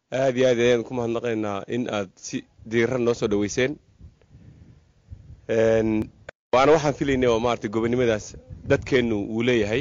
aada iyo aad ayaan ku mahadnaqaynaa in aad si diiran noo soo dhaweyseen waana waxaan filaynay oo maaragtay gobonnimadaas dadkeennu wuu leeyahay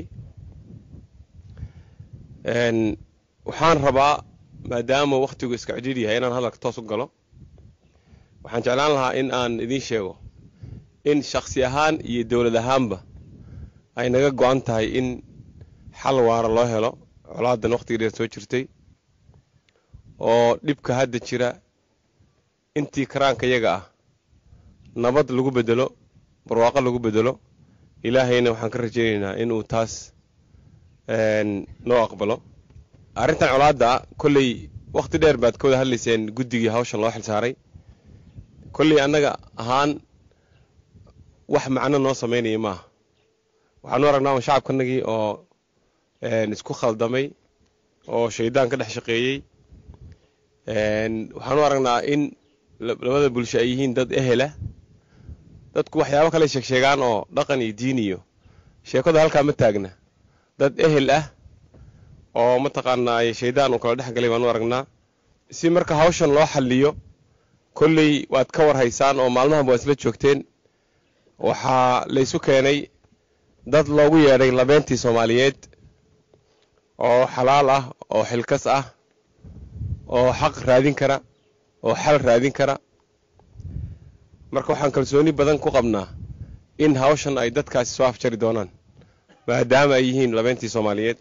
waxaan rabaa maadaama wakhtigu iska cidhiir yahay inaan hadalka toos u galo waxaan jeclaan lahaa in aan idiin sheego in shaksi ahaan iyo dowlad ahaanba ay naga go-an tahay in xal waara loo helo colaadan wakhtiga dheer soo jirtay oo dhibka hadda jira intii karaanka yaga ah nabad lagu bedelo barwaaqo lagu bedelo ilaahayna waxaan ka rajaynaynaa inuu taas noo aqbalo arrintan colaadda kolley wakhti dheer baad ka wada hadlayseen guddigii hawshan loo xil saaray kolley annaga ahaan wax macno noo samaynaya maaha waxaanu aragnaa shacabkanagii oo isku khaldamay oo shaydaan ka dhex shaqeeyey waxaanu aragnaa in labada bulsho ay yihiin dad ehela dadku waxyaabo kale sheegsheegaan oo dhaqan iyo diin iyo sheekadu halkaa ma taagna dad ehel ah oo mataqaanaa shaydaan uu kala dhex galay baanu aragnaa si marka hawshan loo xalliyo kolley waad ka war haysaan oo maalmahan waa isla joogteen waxaa laysu keenay dad loogu yeedhay labeentii soomaaliyeed oo xalaal ah oo xilkas ah oo xaq raadin kara oo xal raadin kara marka waxaan kalsooni badan ku qabnaa in hawshan ay dadkaasi soo afjari doonaan maadaama ay yihiin labeentii soomaaliyeed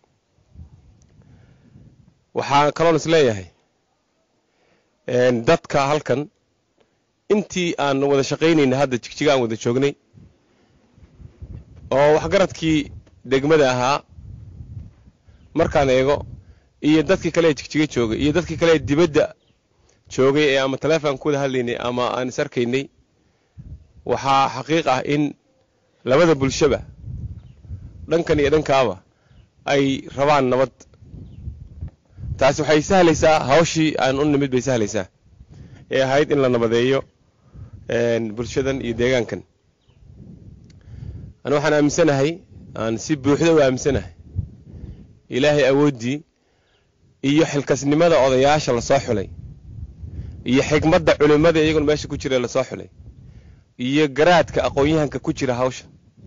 waxaa kaloon is leeyahay dadka halkan intii aan wada shaqaynayna hadda jigjiga aan wada joognay oo waxgaradkii degmada ahaa markaan eego iyo dadkii kale ee jigjiga joogay iyo dadkii kale ee dibadda joogay ee ama taleefon ku wada hadlaynay ama aan is arkaynay waxaa xaqiiq ah in labada bulshaba dhankan iyo dhankaaba ay rabaan nabad taasi waxay sahlaysaa hawshii aan u nimid bay sahlaysaa ee ahayd in la nabadeeyo bulshadan iyo deegaankan ana waxaan aaminsanahay aan si buuxda u aaminsanahay ilaahay awooddii iyo xilkasnimada odayaasha lasoo xulay iyo xigmadda culimmada iyaguna meesha ku jira lasoo xulay iyo garaadka aqoon-yahanka ku jira hawsha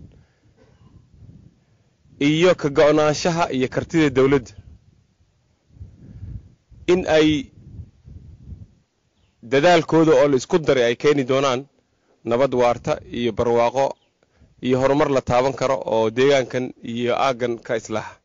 iyo ka go-naanshaha iyo kartida dowladda in ay dadaalkooda oo la isku daray ay keeni doonaan nabad waarta iyo barwaaqo iyo horumar la taaban karo oo deegaankan iyo aaggan ka islaaxa